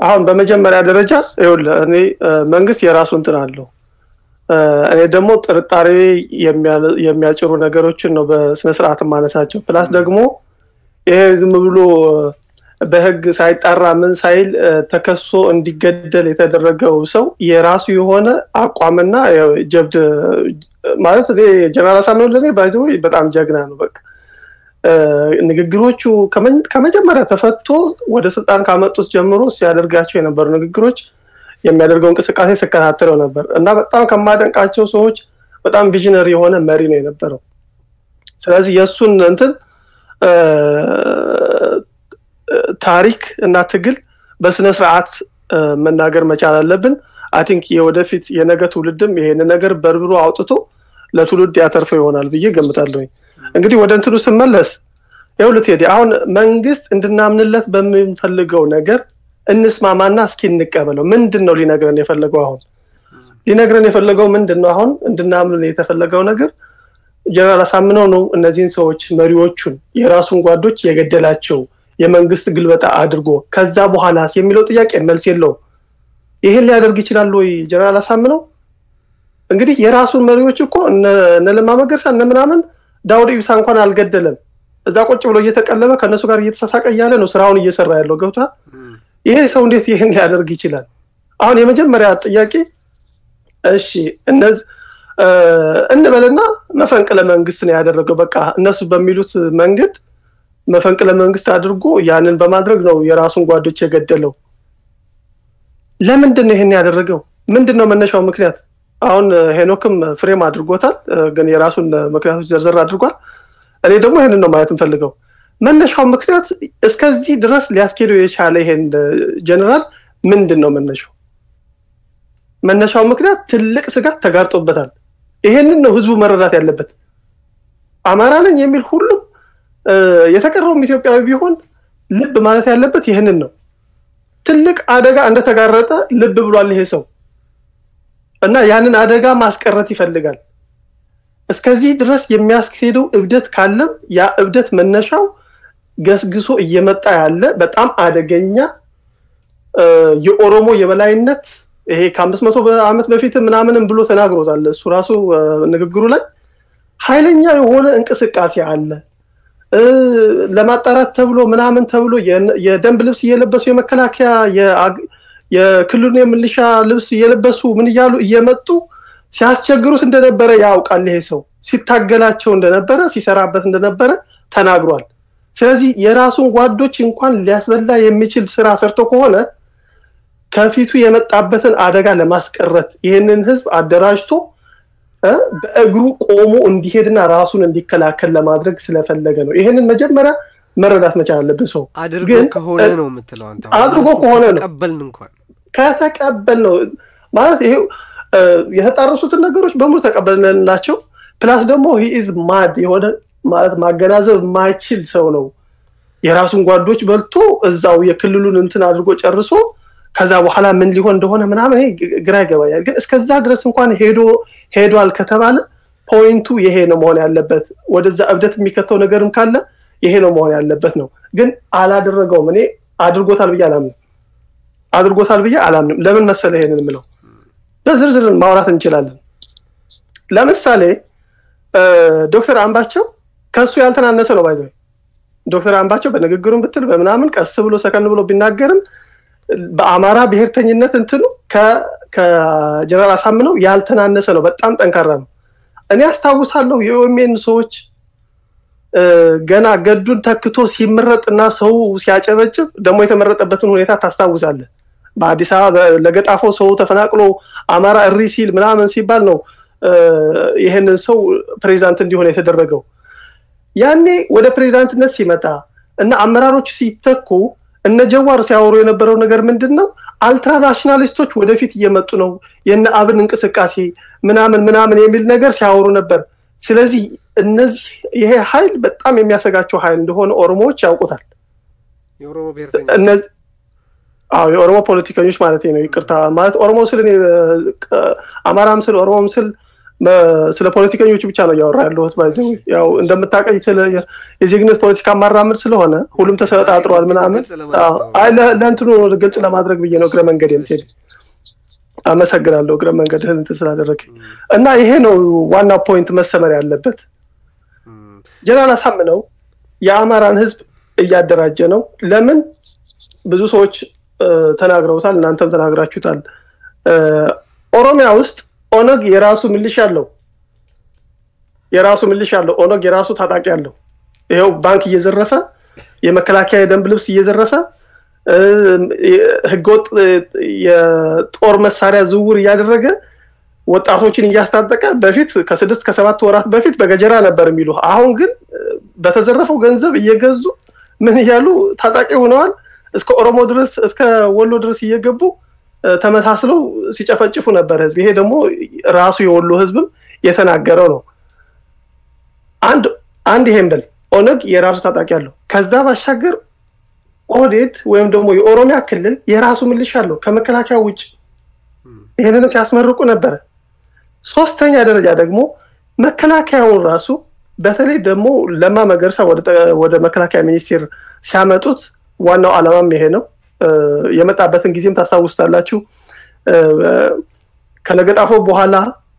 አሁን በመጀመሪያ ደረጃ ይኸውልህ እኔ መንግስት የራሱ እንትን አለው። እኔ ደግሞ ጥርጣሬ የሚያጭሩ ነገሮችን ነው በስነስርዓት ማነሳቸው። ፕላስ ደግሞ ይሄ ዝም ብሎ በህግ ሳይጣራ ምን ሳይል ተከሶ እንዲገደል የተደረገው ሰው የራሱ የሆነ አቋምና ጀብድ ማለት እኔ ጀነራል አሳምነው ለእኔ ባይዘ በጣም ጀግና ነው። በቃ ንግግሮቹ ከመጀመሪያ ተፈቶ ወደ ስልጣን ካመጡት ጀምሮ ሲያደርጋቸው የነበሩ ንግግሮች የሚያደርገው እንቅስቃሴ ስከታተለው ነበር እና በጣም ከማደንቃቸው ሰዎች በጣም ቪዥነሪ የሆነ መሪ ነው የነበረው። ስለዚህ የእሱን እንትን ታሪክ እና ትግል በስነ ስርዓት መናገር መቻል አለብን። አይ ቲንክ የወደፊት የነገ ትውልድም ይሄን ነገር በርብሮ አውጥቶ ለትውልድ ያተርፈው ይሆናል ብዬ ገምታለሁኝ። እንግዲህ ወደ እንትኑ ስመለስ ይኸውልህ ቴዲ፣ አሁን መንግስት እንድናምንለት በምንፈልገው ነገር እንስማማና እስኪ እንቀበለው። ምንድን ነው ሊነግረን የፈለገው? አሁን ሊነግረን የፈለገው ምንድን ነው? አሁን እንድናምን የተፈለገው ነገር ጀነራል አሳምነው ነው እነዚህን ሰዎች መሪዎቹን የራሱን ጓዶች የገደላቸው የመንግስት ግልበጣ አድርጎ ከዛ በኋላ የሚለው ጥያቄ መልስ የለውም። ይሄን ሊያደርግ ይችላል ወይ ጀነራል አሳምነው? እንግዲህ የራሱን መሪዎች እኮ እነ ለማ መገርሳ እነ ምናምን ዳውድ ኢብሳ እንኳን አልገደለም። እዛ ቁጭ ብሎ እየተቀለበ ከእነሱ ጋር እየተሳሳቀ እያለ ነው ስራውን እየሰራ ያለው ገብቷል። ይሄ ሰው እንዴት ይህን ሊያደርግ ይችላል? አሁን የመጀመሪያ ጥያቄ እሺ እነዚህ እንበልና መፈንቅለ መንግስት ነው ያደረገው። በቃ እነሱ በሚሉት መንገድ መፈንቅለ መንግስት አድርጎ ያንን በማድረግ ነው የራሱን ጓዶች የገደለው። ለምንድን ነው ይህን ያደረገው? ምንድን ነው መነሻው ምክንያት? አሁን ሄኖክም ፍሬም አድርጎታል፣ ግን የራሱን ምክንያቶች ዘርዘር አድርጓል። እኔ ደግሞ ይህንን ነው ማየት እንፈልገው። መነሻው ምክንያት እስከዚህ ድረስ ሊያስኬደው የቻለ ይሄን ጀነራል ምንድን ነው መነሻው? መነሻው ምክንያት ትልቅ ስጋት ተጋርጦበታል። ይሄንን ነው ህዝቡ መረዳት ያለበት። አማራ ነኝ የሚል ሁሉም የተቀረውም ኢትዮጵያዊ ቢሆን ልብ ማለት ያለበት ይህንን ነው። ትልቅ አደጋ እንደተጋረጠ ልብ ብሏል ይሄ ሰው እና ያንን አደጋ ማስቀረት ይፈልጋል። እስከዚህ ድረስ የሚያስኬደው እብደት ካለም ያ እብደት መነሻው ገስግሶ እየመጣ ያለ በጣም አደገኛ የኦሮሞ የበላይነት ይሄ ከአምስት መቶ ዓመት በፊት ምናምንም ብሎ ተናግሮታል። እሱ ራሱ ንግግሩ ላይ ኃይለኛ የሆነ እንቅስቃሴ አለ ለማጣራት ተብሎ ምናምን ተብሎ የደንብ ልብስ እየለበሱ የመከላከያ የክልሉ የምልሻ ልብስ እየለበሱ ምን እያሉ እየመጡ ሲያስቸግሩት እንደነበረ ያውቃል። ይሄ ሰው ሲታገላቸው እንደነበረ ሲሰራበት እንደነበረ ተናግሯል። ስለዚህ የራሱን ጓዶች እንኳን ሊያስበላ የሚችል ስራ ሰርቶ ከሆነ ከፊቱ የመጣበትን አደጋ ለማስቀረት ይህንን ህዝብ አደራጅቶ በእግሩ ቆሞ እንዲሄድና ራሱን እንዲከላከል ለማድረግ ስለፈለገ ነው። ይህንን መጀመሪያ መረዳት መቻል አለብን። ሰው አድርጎ ከሆነ ነው የምትለው አንተ። አድርጎ ከሆነ ነው ተቀበልን እንኳን ከተቀበል ነው ማለት ይሄ የተጣረሱትን ነገሮች በሙሉ ተቀበልንላቸው። ፕላስ ደግሞ ሂኢዝ ማድ የሆነ ማለት ማገናዘብ የማይችል ሰው ነው። የራሱን ጓዶች በልቶ እዛው የክልሉን እንትን አድርጎ ጨርሶ ከዛ በኋላ ምን ሊሆን እንደሆነ ምናምን ግራ ይገባኛል። ግን እስከዛ ድረስ እንኳን ሄዶ ሄዷል ከተባለ ፖይንቱ ይሄ ነው መሆን ያለበት። ወደዛ እብደት የሚከተው ነገርም ካለ ይሄ ነው መሆን ያለበት ነው። ግን አላደረገውም። እኔ አድርጎታል ብዬ አላምንም። አድርጎታል ብዬ አላምንም። ለምን መሰለ ይሄንን የምለው በዝርዝር ማውራት እንችላለን። ለምሳሌ ዶክተር አምባቸው ከሱ ያልተናነሰ ነው ባይዘ ዶክተር አምባቸው በንግግሩም ብትል በምናምን ቀስ ብሎ ሰከን ብሎ ቢናገርም በአማራ ብሔርተኝነት እንትኑ ከጀነራል አሳምነው ያልተናነሰ ነው። በጣም ጠንካራ ነው። እኔ አስታውሳለሁ የኦሜን ሰዎች ገና ገዱን ተክቶ ሲመረጥ እና ሰው ሲያጨበጭብ ደግሞ የተመረጠበትን ሁኔታ ታስታውሳለህ። በአዲስ አበባ ለገጣፎ ሰው ተፈናቅሎ አማራ እሪ ሲል ምናምን ሲባል ነው ይህንን ሰው ፕሬዚዳንት እንዲሆን የተደረገው። ያኔ ወደ ፕሬዚዳንትነት ሲመጣ እና አመራሮች ሲተኩ እነ ጀዋር ሲያወሩ የነበረው ነገር ምንድን ነው? አልትራናሽናሊስቶች ወደፊት እየመጡ ነው፣ የነ አብን እንቅስቃሴ ምናምን ምናምን የሚል ነገር ሲያወሩ ነበር። ስለዚህ እነዚህ ይሄ ኃይል በጣም የሚያሰጋቸው ኃይል እንደሆነ ኦሮሞዎች ያውቁታል። የኦሮሞ ብሔርተኛ አዎ የኦሮሞ ፖለቲከኞች ማለት ነው። ይቅርታ ማለት ኦሮሞ ስል አማራም ስል ኦሮሞም ስል ስለ ፖለቲከኞቹ ብቻ ነው እያወራ ያለሁት። ባይዘ ያው እንደምታውቀኝ ስለ የዜግነት ፖለቲካ ማራምድ ስለሆነ ሁሉም ተሰጣጥሯል ምናምን ለእንትኑ ግልጽ ለማድረግ ብዬ ነው እግረ መንገድ የምትሄድ አመሰግናለሁ እግረ መንገድህን እንትን ስላደረገኝ እና ይሄ ነው ዋና ፖይንት መሰመር ያለበት። ጀነራል አሳምነው የአማራን ህዝብ እያደራጀ ነው። ለምን ብዙ ሰዎች ተናግረውታል፣ እናንተም ተናግራችሁታል። ኦሮሚያ ውስጥ ኦነግ የራሱ ምልሽ አለው፣ የራሱ ምልሽ አለው። ኦነግ የራሱ ታጣቂ አለው። ይኸው ባንክ እየዘረፈ የመከላከያ የደንብ ልብስ እየዘረፈ ህገወጥ የጦር መሳሪያ ዝውውር እያደረገ ወጣቶችን እያስታጠቀ በፊት ከስድስት ከሰባት ወራት በፊት በገጀራ ነበር የሚሉ አሁን ግን በተዘረፈው ገንዘብ እየገዙ ምን እያሉ ታጣቂ ሆነዋል። እስከ ኦሮሞ ድረስ እስከ ወሎ ድረስ እየገቡ ተመሳስለው ሲጨፈጭፉ ነበር ህዝብ። ይሄ ደግሞ ራሱ የወሎ ህዝብም የተናገረው ነው። አንድ አንድ ይሄን በል ኦነግ የራሱ ታጣቂ አለው። ከዛ ባሻገር ኦህዴድ ወይም ደግሞ የኦሮሚያ ክልል የራሱ ምልሽ አለው ከመከላከያ ውጭ። ይህንንም ሲያስመርቁ ነበረ። ሶስተኛ ደረጃ ደግሞ መከላከያውን ራሱ በተለይ ደግሞ ለማ መገርሳ ወደ መከላከያ ሚኒስቴር ሲያመጡት ዋናው ዓላማም ይሄ ነው። የመጣበትን ጊዜም ታስታውሱታላችሁ። ከለገጣፎ በኋላ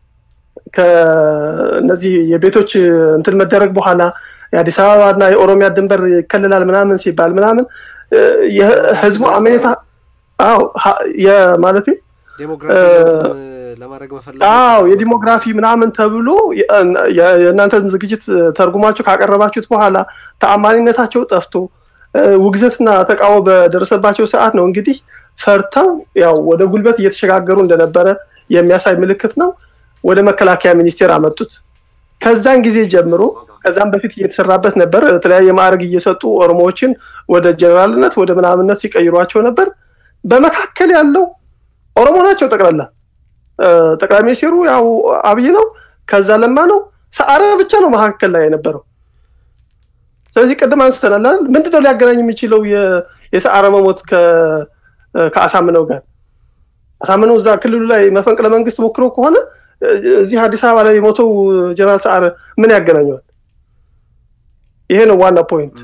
ከነዚህ የቤቶች እንትን መደረግ በኋላ የአዲስ አበባ እና የኦሮሚያ ድንበር ይከልላል ምናምን ሲባል ምናምን የህዝቡ አመኔታ አዎ ማለት አዎ የዲሞግራፊ ምናምን ተብሎ የእናንተን ዝግጅት ተርጉማችሁ ካቀረባችሁት በኋላ ተአማኒነታቸው ጠፍቶ ውግዘትና ተቃውሞ በደረሰባቸው ሰዓት ነው እንግዲህ ፈርተው ያው ወደ ጉልበት እየተሸጋገሩ እንደነበረ የሚያሳይ ምልክት ነው። ወደ መከላከያ ሚኒስቴር አመጡት። ከዛን ጊዜ ጀምሮ ከዛም በፊት እየተሰራበት ነበር። የተለያየ ማዕረግ እየሰጡ ኦሮሞዎችን ወደ ጀኔራልነት ወደ ምናምነት ሲቀይሯቸው ነበር። በመካከል ያለው ኦሮሞ ናቸው ጠቅላላ። ጠቅላይ ሚኒስቴሩ ያው አብይ ነው፣ ከዛ ለማ ነው፣ ሰዓረ ብቻ ነው መካከል ላይ የነበረው። ስለዚህ ቅድም አንስተናል። ምንድነው ሊያገናኝ የሚችለው የሰዓረ መሞት ከአሳምነው ጋር? አሳምነው እዛ ክልሉ ላይ መፈንቅለ መንግስት ሞክሮ ከሆነ እዚህ አዲስ አበባ ላይ የሞተው ጀነራል ሰዓረ ምን ያገናኘዋል? ይሄ ነው ዋና ፖይንት።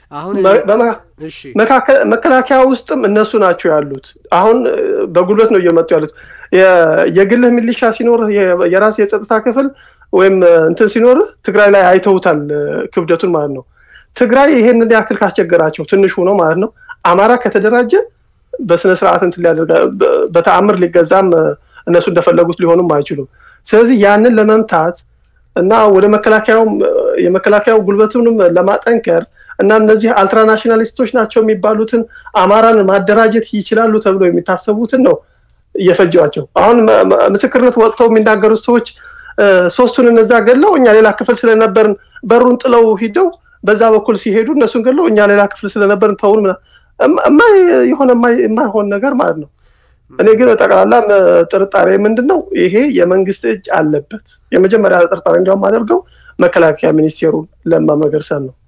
መከላከያ ውስጥም እነሱ ናቸው ያሉት። አሁን በጉልበት ነው እየመጡ ያሉት። የግልህ ሚሊሻ ሲኖርህ የራስ የጸጥታ ክፍል ወይም እንትን ሲኖርህ ትግራይ ላይ አይተውታል ክብደቱን ማለት ነው። ትግራይ ይሄንን ያክል ካስቸገራቸው ትንሹ ነው ማለት ነው። አማራ ከተደራጀ በስነ ስርዓት እንትን ሊያደርጋ በተአምር ሊገዛም እነሱ እንደፈለጉት ሊሆኑም አይችሉም። ስለዚህ ያንን ለመምታት እና ወደ መከላከያው የመከላከያው ጉልበቱንም ለማጠንከር እና እነዚህ አልትራናሽናሊስቶች ናቸው የሚባሉትን አማራን ማደራጀት ይችላሉ ተብሎ የሚታሰቡትን ነው እየፈጇቸው። አሁን ምስክርነት ወጥተው የሚናገሩት ሰዎች ሶስቱን እነዛ ገለው እኛ ሌላ ክፍል ስለነበርን በሩን ጥለው ሂደው በዛ በኩል ሲሄዱ እነሱን ገለው እኛ ሌላ ክፍል ስለነበርን ተውን የሆነ የማይሆን ነገር ማለት ነው። እኔ ግን በጠቅላላ ጥርጣሬ ምንድን ነው ይሄ የመንግስት እጅ አለበት። የመጀመሪያ ጥርጣሬ እንዲያውም አደርገው መከላከያ ሚኒስቴሩን ለማ መገርሳን ነው።